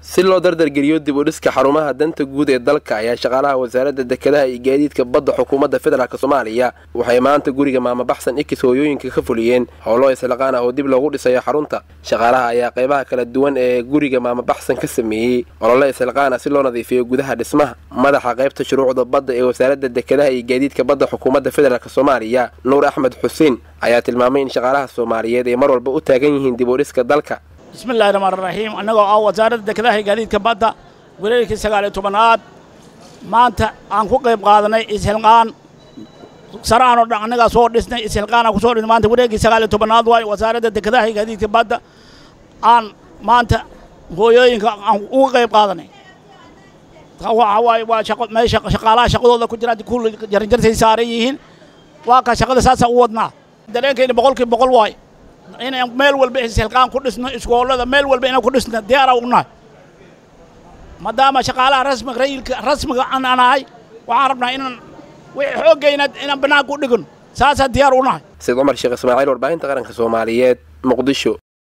si loo dardargeliyo dib u dhiska xarumaha danta guud ee dalka ayaa shaqaalaha wasaaradda dekedaha iyo gaadiidka badda xukuumadda federaalk soomaaliya waxay maanta guriga maamabaxsan ikis hooyooyinka ka fuliyeen howlo islaqaan ah oo dib loogu dhisayo xarunta shaqaalaha ayaa qaybaha kala duwan ee guriga maamabaxsan ka sameeyey olole islaqaan ah si loo nadiifiyo gudaha dhismaha madaxa qaybta shuruucda badda ee wasaaradda dekedaha iyo gaadiidka badda xukuumadda federaalk soomaaliya nuur axmed xuseen ayaa tilmaamay in shaqaalaha soomaaliyeed ay mar walba u taagan yihiin dib u dhiska dalka bismillahi raxmaan raxiim annagoo ah wasaaradda dekedaha iyo gaadiidka badda wareerkii sagaaliyo tobanaad maanta aan ku qayb qaadanay ishilqaan sarahan oo dhan annagaa soo dhisnay ishilqaan aan ku soo dhisnay maanta wareerkii sagaaliyo tobanaad waayo wasaaradda dekedaha iyo gaadiidka badda aan maanta hooyooyinka aan uga qayb qaadanay waxa waaye waa shaqo meesha shaqaalaha shaqadooda ku jira kulli jaranjartay saaran yihiin waa ka shaqada saasaan u wadnaa dareenkayna boqolkiiba boqol waayo inaan meel walba ishilqaan ku dhisno iskoolada meel walba inaan ku dhisno diyaara unahay maadaama shaqaalaha rasmiga rayilka rasmiga aan anahay waxaan rabnaa inaan wixii xooggayna inaan banaanka u dhigno saasaan diyaar unahay sayid cumar sheekh ismaaciil warbaahinta qaranka soomaaliyeed muqdisho